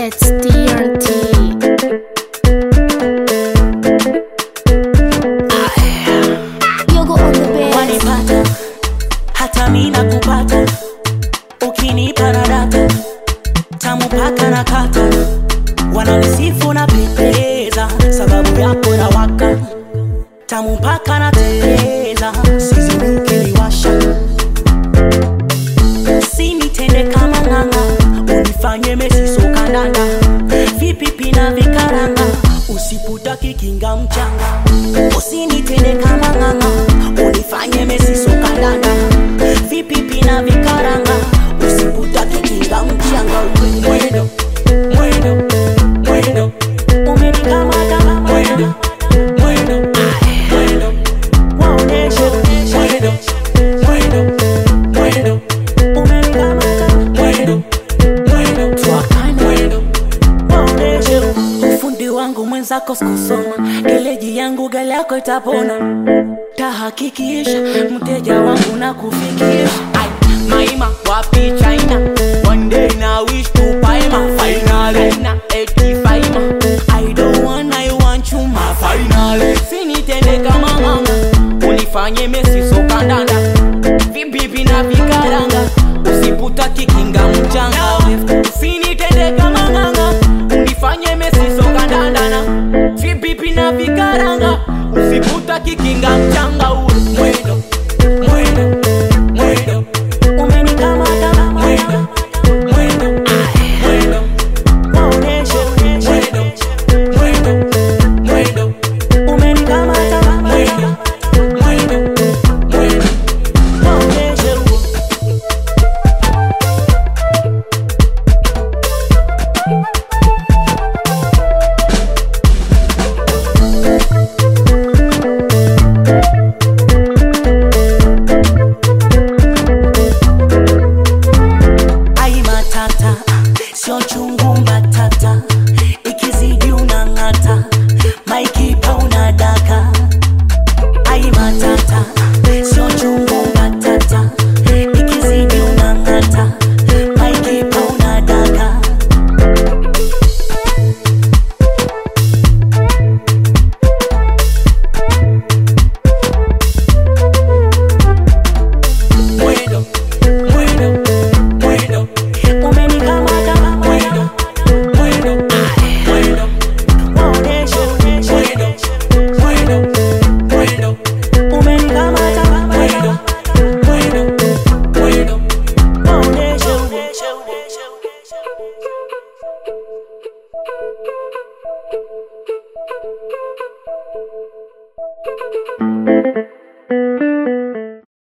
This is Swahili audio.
It's TNT. Yogo on the bed. wanipata hata mi nakupata ukinipa na data tamu paka na kata wananisifu na pendeza sababu yako na waka tamu paka na teleza sizini ukiniwasha sinitende kama ng'anga unifanye mesisokandanda vipipi na vikaranga usiputaki kinga mchanga usinitende kama ng'anga unifanye mesisokandanda vipipi na vikaranga usiputaki kinga mchanga mwendo mwendo mwendo umenikamata mwendo mwendo mwendo waoneshe mwendo mwendo mwendo umenikamata mwendo mwendo twakana mwendo waoneshe ufundi wangu mwenzako sikusoma geleji yangu gale yako itapona tahakikisha mteja wangu na kufikisha Ai, maima wapi china one day na wish to paima finally na eti faima i don't want i want you my finally sinitende kama mama unifanye mesi sokandanda vibibi na vikaranga usiputa kikinga mchanga usinitende kama nganga unifanye mesi sokandandana vibibi na vikaranga usiputa kikinga mchanga ule mwendo mwendo mwendo umenikamata mwendo mwendo mwendo waoneshe mwendo mwendo mwendo umenikamata mwendo mwendo mwendo waoneshe ai matata sio chungu mbatata ikizidi unang'ata maikipa unadaka ai matata sio chungu mbatata ikizidi unang'ata maikipa unadaka mwendo mwendo mwendo umenikamata mwendo mwendo mwendo waoneshe mwendo mwendo mwendo umenikamata mwendo mwendo mwendo waoneshe Thank you.